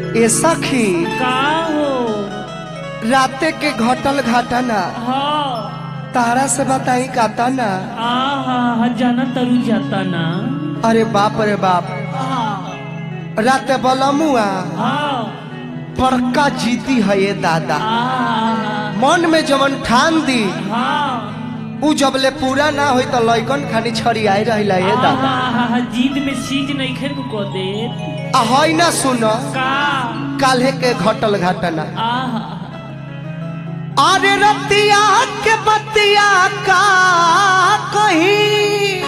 ए सखी का हो राते के घटल घटना हाँ तारा से बताई काता ना आहा जाना तरु जाता ना अरे बाप रे बाप हाँ राते बलमुआ हाँ बड़का जीती है ये दादा आहा मन में जवन ठान दी हाँ उ जबले पूरा ना होई तो लइकन खानी छड़ियाई रहिला ये दादा आहा जीत में सीज नहीं खे को दे आ हई ना सुन का काल्हे के घटल घटना आहा अरे रतिया के बतिया का कहीं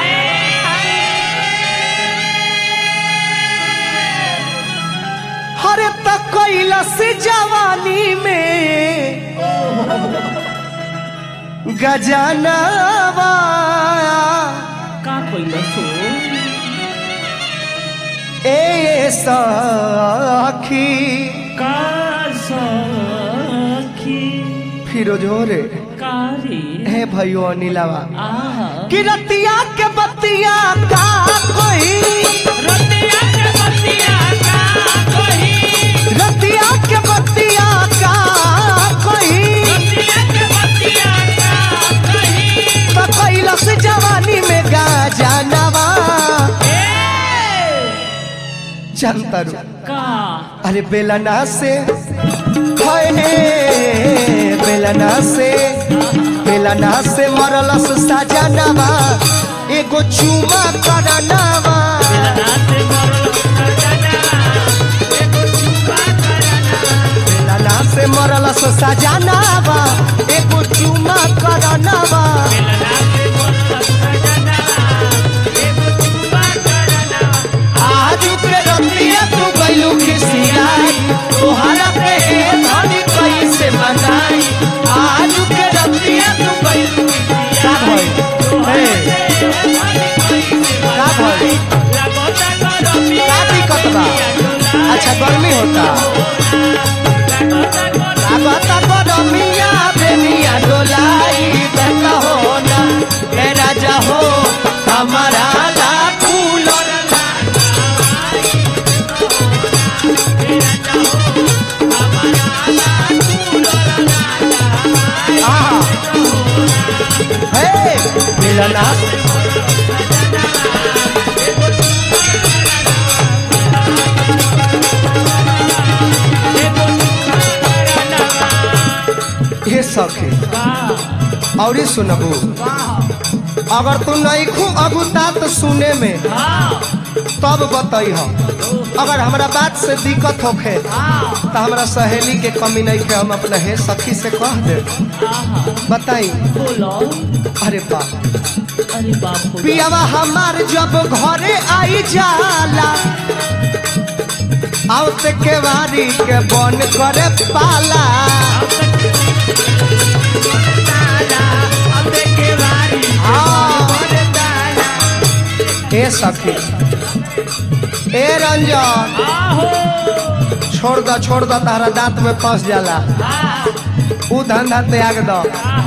हरे तक कैलस जवानी में गजनवा का कोई सो ए सखी का सखी फिरोजो रे का रे हे भयो अनिलावा आहा कि रतिया के बतिया का कोई रतिया के बतिया का कोई रतिया के बतिया का कोई रतिया के बतिया का कोई तो कैलस जवानी में गजनवा ए चंतरू का अरे बेलना से हाय हे बेलना से बेलना से मरलस सजनवा एगो चुमा करनवा नाते मरल सजना एगो चुपा करना बेलना से मरलस सजनवा एगो चुमा करनवा नाते मरल सजना एगो चुपा करना आज के रतिया तू गइलू खिसियाई तोहरा पे धनी कैसे मनाई आज के रतिया तू गइलू का भइल हे का भइल का दिक्कत बा अच्छा गर्मी होता लागता गरमिया बेनिया डोलाई बेटा हो ना ए राजा हो हमारा ला कूलर आहा हे मिलना हे सखे और सुनबू अगर तू नहीं खू अगुता तो सुने में तब बताई हम अगर हमरा बात से दिक्कत होखे तो हमरा सहेली के कमी नहीं के हम अपने हे सखी से कह दे बताई बोलो अरे बाप अरे बाप रे पियावा हमार जब घरे आई जाला आवते के वारी के बन करे पाला हाँ। ए सखी ए रंजन आहो छोड़ दो छोड़ दो तारा दांत में फंस जाला ऊ धंधा त्याग दो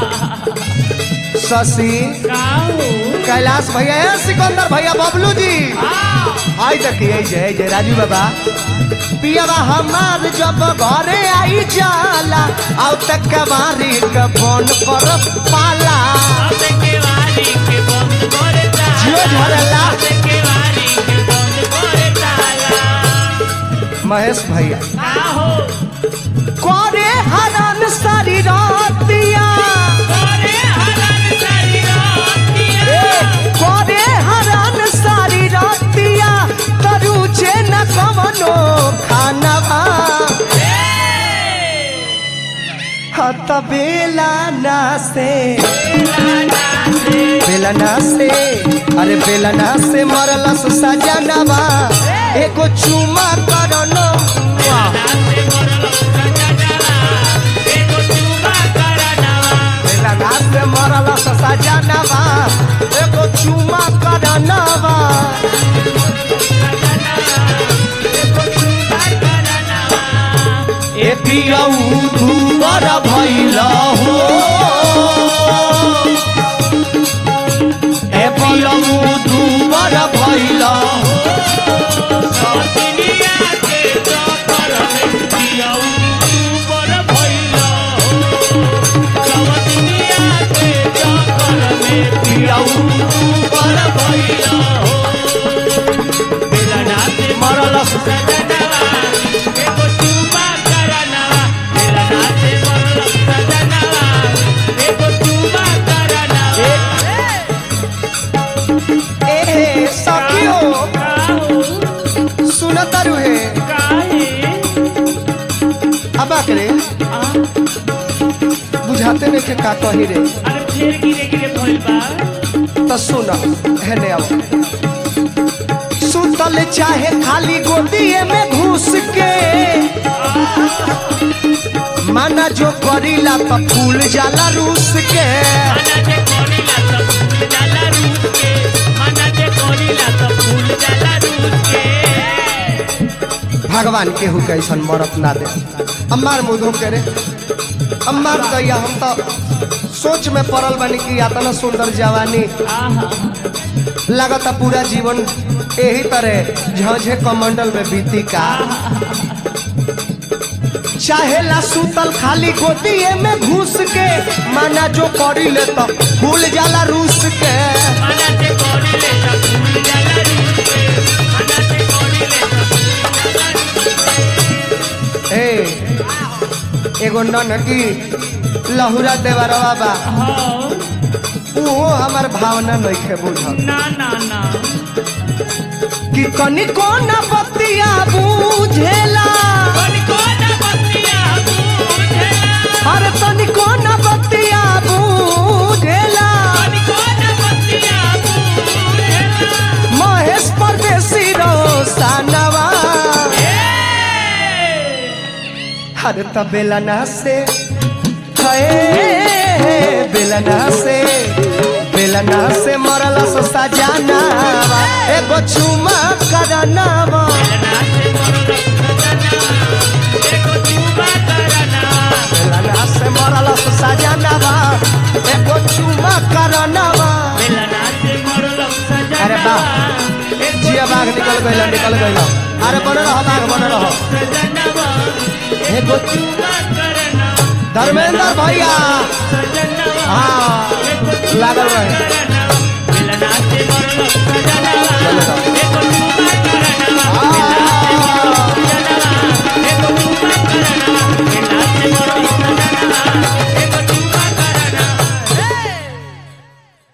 शशि काहो कैलाश भैया ए सिकंदर भैया बबलू जी आई देखिए आई जय जय राजू बाबा पियावा हमार जब घरे आई जाला आउ तक कबारी के फोन कर पाला के वाली के बंद करे ताला जियो झरला के वाली के बंद करे ताला महेश भैया आहो करे हरन सारी रातिया करे हरन सारी रातिया ए, करे हरन सारी रातिया तरुचे न कवनो खानवा हत बेला ना से बेलना से अरे बेलना से मरलस सजनवा एगो चुमा करनो बेलना से मरलस सजनवा एगो चुमा करनवा ए पियऊ दूबर भइल हो ए पियऊ दूबर भइल हो दुनिया के पियाऊ ऊपर भइलो हो बेलना से मरल सजनवा एगो चुमा करनवा बेलना से मरल सजनवा एगो चुमा करनवा ए सखियो काहो सुनत रुहे काहे अब करे आ बुझाते नहीं के का कही रे अरे फेर गिरे गिरे भइल बा तो सुन हेने आओ सुतल चाहे खाली गोदिए में घुस के माना जो करीला तो फूल जाला रूस के मना जे कोरीला त फूल जाला रूस के मना जे कोरीला त फूल जाला रूस के भगवान केहू के ऐसा मरत ना दे अम्मार मुधो करे अम्मार दैया हम तो सोच में पड़ल बनी कि इतना सुंदर जवानी आहा लगता पूरा जीवन यही तरह झझे कमंडल में बीती का चाहेला सुतल खाली गोदिए में घुस के माना जो करी ले तो भूल जाला रूस के मना जे कोरीले त फूल जाला रूस के मना जे कोरीले त फूल जाला रूस के ए एगो ननकी लहुरा देवरवा बा हाँ उहो हमार भावना नइखे बुझल ना ना ना कि कनिको न बतिया बुझेला कोन कोन बतिया बुझेला अरे तनिको न बतिया बुझेला कोन कोन बतिया बुझेला महेश परदेसी रोसानवा अरे त बेलना से है बेलना से बेलना से मरला सो सजानावा एगो चुमा करनावा बेलना से मरल सजना एगो चुमा करना बेलना से मरला सो सजानावा एगो चुमा करनावा बेलना से मरल सजना अरे वाह। जिया बाघ निकल गइल निकल गइल अरे बन रह बाघ बन रह सजनवा एगो चुमा करना धर्मेंद्र भैया सजनवा हाँ लागल रहे करना